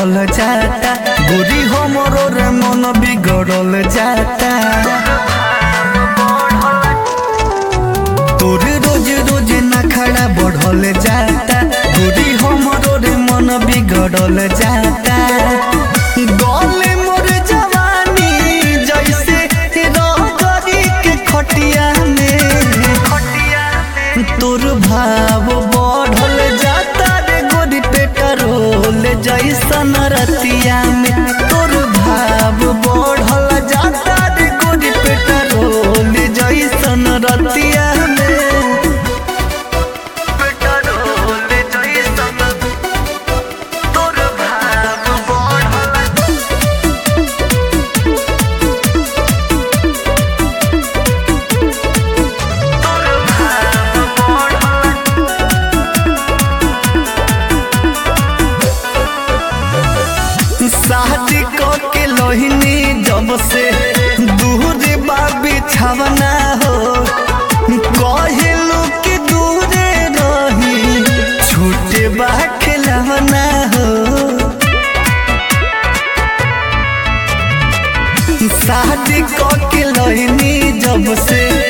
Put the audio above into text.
बढ़ल जाता गोरी हमरो रे मन बिगड़ल जाता तोर रोज रोज नखड़ा बढ़ल जाता गोरी हमरो रे मन बिगड़ल जाता गले मोर जवानी जैसे रगरी के खटिया में तोर भाव बढ़ल जाता रे गोरी पेट्रोल जैसन रतिया में तोर भाव बढ़ल जाता रे गोरी पेट्रोल जैसन रतिया में पेट्रोल जैसन तोर भाव बढ़ल तोर भाव बढ़ल शादी के लोहिनी जब से दूर बा बिछावना हो कहलू कि दूरे रही छूटे बा खिलवना हो शादी के लोहिनी जब से